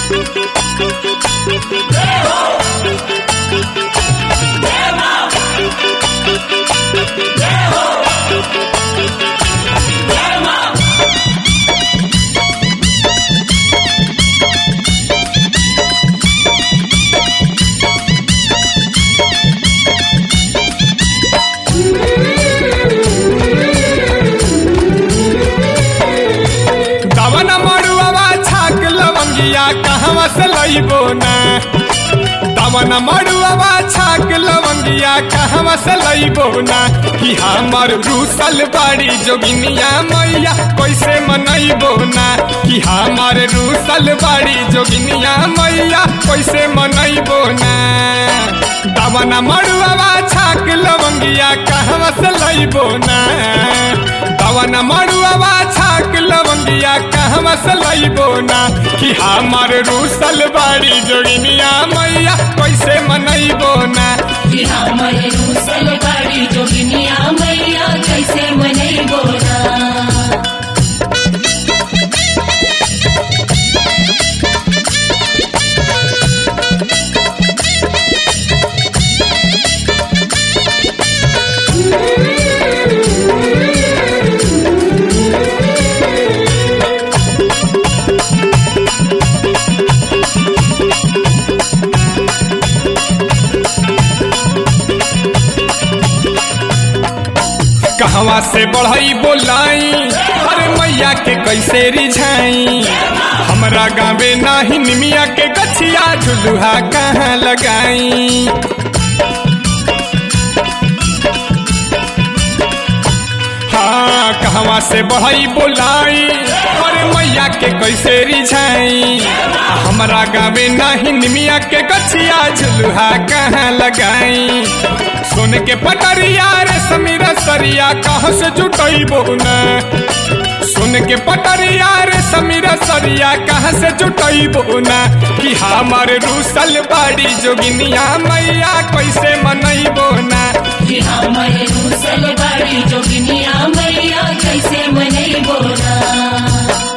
दवन मड़ुआ छाक लवंगिया कहवा से लइबो ना दवन मड़ुआ छाक लवंगिया कहवा से लइबो ना कि हमर रूसल बाड़ी जोगिनिया मैया कैसे मनइबो ना कि हमर रूसल बाड़ी जोगिनिया मैया कैसे मनइबो ना दवन मड़ुआ छाक लवंगिया कहवा से लइबो ना दवन मड़ुआ छाक लवंगिया कहवा से लइबो ना कि हमर रूसल बाड़ी जोगिनिया मैया कैसे मनइबो ना कि हमर रूसल बाड़ी जोगिनिया मैया कैसे मनैबो ना कहवा से बढ़ई बोलाई अरे मैया के कैसे रिझाई हमरा गावे नाही निमिया के गछिया झुलुहा कहाँ लगाई हाँ कहवा से बढ़ई बोलाई अरे मैया के कैसे रिझाई हमरा गावे नाही निमिया के गछिया झुलुहा कहाँ लगाई सोन के पटरिया रे समीरा सरिया कहाँ से जुटैबो ना सुन के पटरिया रे समीरा सरिया कहाँ से जुटैबो ना कि हमार रूसल बाड़ी जोगिनिया मैया कैसे मनैबो ना कि हमर रूसल बाड़ी जोगिनिया मैया कैसे मनैबो ना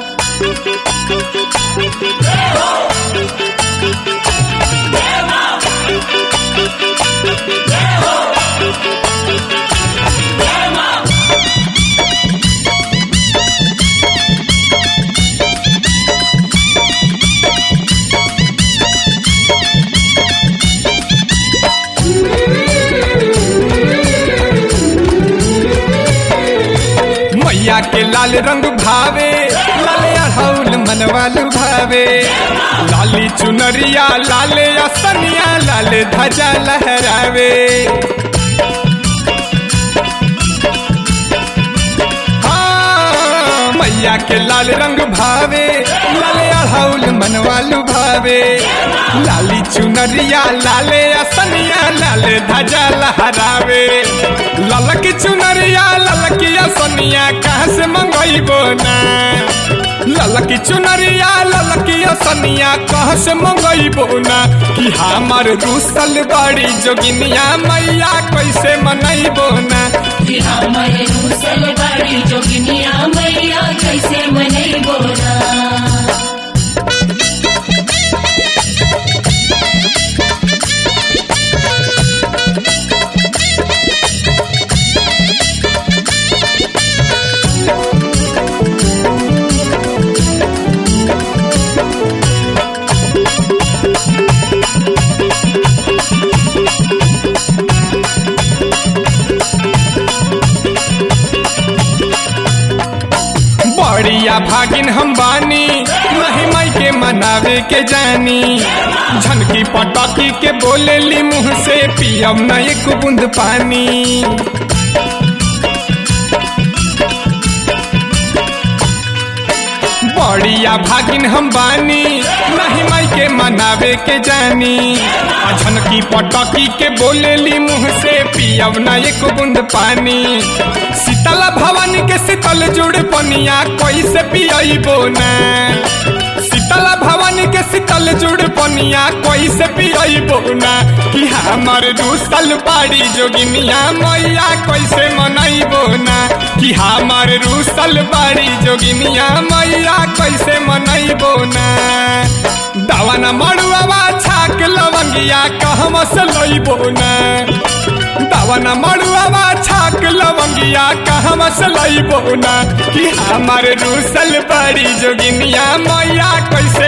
मैया के लाल रंग भावे लाल अढ़ौल मनवालू भावे लाली चुनरिया लाले असनिया लाल ध्वजा लहरावे हाँ, मैया के लाल रंग भावे लाल अढ़ौल मनवालू भावे लाली चुनरिया लाले असनिया लाल ध्वजा लहरावे ललक चुनरिया ललकी असनिया कहाँ से मंगैबो ना ललकी चुनरिया ललकी असनिया कहाँ से मंगैबो ना कि हमार रूसल बड़ी जोगिनिया मैया कैसे मनैबो ना कि हमर रूसल बाड़ी जोगिनिया मैया कैसे मनैबो ना बड़िया भागिन हम बानी नहीं माई के मनावे के जानी झनकी पटकी के बोलेली मुंह से पियम न एक बूंद पानी बड़िया भागिन हम बानी नहीं माई के मनावे के जानी झनकी पटकी के बोलेली मुंह से पियब न एक बूंद पानी शीतला भवानी के शीतल जुड़ पनिया कैसे पियबो ना शीतला भवानी के शीतल जुड़ पनिया कैसे पियबो ना कि हमर रूसल बाड़ी जोगिनिया मैया कैसे मनैबो ना कि हमर रूसल बाड़ी जोगिनिया मैया कैसे मनैबो ना दवा मड़ुआवा छाक लवंगिया कहवा से लइबो ना दावन मड़ुआवा छाक लवंगिया कहवा से लइबो ना कि हमार रूसल बड़ी जोगिनिया मैया कैसे